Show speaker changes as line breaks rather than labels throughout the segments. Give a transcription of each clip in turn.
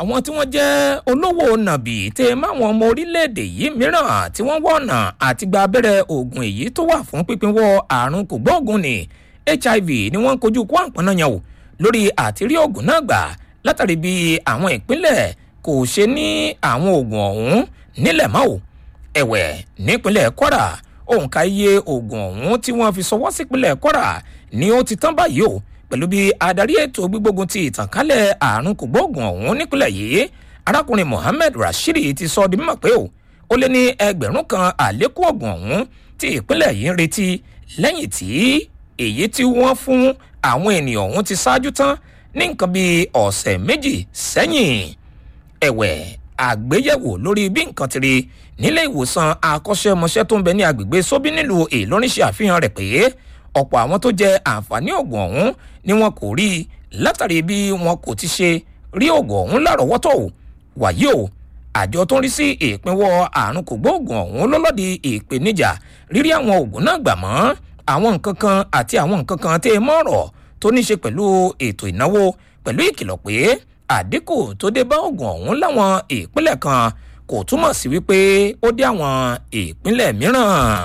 àwọn tí wọ́n jẹ́ olówó nàbì tẹ máwọn ọmọ orílẹ̀-èdè yìí mìíràn tí wọ́n wọ̀ ọ̀nà àti gba abẹ́rẹ́ oògùn èyí tó wà fún pípínwọ́ àrùn kògbóògùn ní hiv ni wọ́n ń kojú kó àǹpọ̀nà yẹn o lórí àtìrí oògùn náà gbà látàrí bí àwọn ìpínlẹ̀ kò ṣe ní àwọn oògùn ọ̀hún nílẹ̀ mọ́ o ẹ̀wẹ̀ nípínlẹ̀ kwara òǹkà iye oògùn ọ̀hún tí wọ́n fi sọwọ́ sípínlẹ̀ kwara ni ó ti tán báyìí o pẹ̀lú bí adarí ètò gbígbógun ti ìtànkálẹ̀ àrùn kògbóògùn ọ̀hún nípínlẹ̀ yìí arákùnrin mohammed rashidi ti sọ di mímọ̀ pé o ó lé ní ẹgbẹ̀rún kan àlékún oògùn ọ̀hún tí ìpínlẹ̀ yìí ń retí lẹ́yìn tí èyí tí wọ́n fún àwọn ènìyàn ọ̀hún ti ṣáájú tán ní nǹkan bíi ọ̀sẹ̀ méjì sẹ́yìn ẹ̀wẹ̀ àgbéyẹ̀wò lórí bí nǹkan ti rí nílé ìwòsàn akọ́ṣẹ́mọṣẹ́ tó ń bẹ ní agbègbè sóbí nílùú ìlọrin ṣe àfihàn rẹ̀ pé ọ̀pọ̀ àwọn tó jẹ àǹfààní oògùn ọ̀hún ni wọn kò rí i látàrí bí wọn kò ti ṣe rí oògùn ọ̀hún lárọ̀ọ́wọ́tò wàyí o àjọ tó ń rí sí ìpínwọ́ àrùn kògbóògùn ọ̀hún lọ́lọ́dì ìpèníjà rírí àwọn oògùn náà gbà mọ́ àwọn nǹkan kan àti àwọn nǹkan kan tẹ́ ẹ mọ́rọ̀ tó ní ṣe pẹ̀lú ètò ìnáwó pẹ̀lú ìkìlọ̀ pé àdínkù tó dé bá oògùn ọ̀hún láwọn ìpínlẹ̀ kan kò túmọ̀ sí wípé ó dé àwọn ìpínlẹ̀ mìíràn.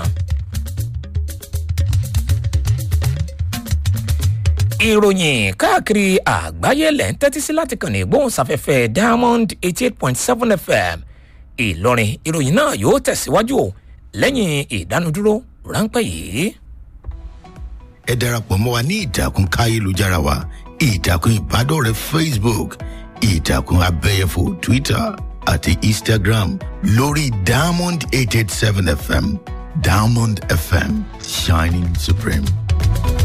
ìròyìn káàkiri àgbáyé lẹ̀ ń tẹ́tí sí láti kàn ní ìgbóhùnsáfẹ́fẹ́ diamond eighty eight point seven fm ìlọrin ìròyìn náà yóò tẹ̀síwájú o lẹ́yìn ìdánudúró ráńpẹ́ yìí.
ẹ darapọ̀ mọ́ wa ní ìtàkùn káyélujára wa ìtàkùn ìbádọ́rẹ̀ẹ́ facebook ìtàkùn abẹ́yẹfò twitter àti instagram lórí diamond eight eight seven fm diamond fm shining supreme.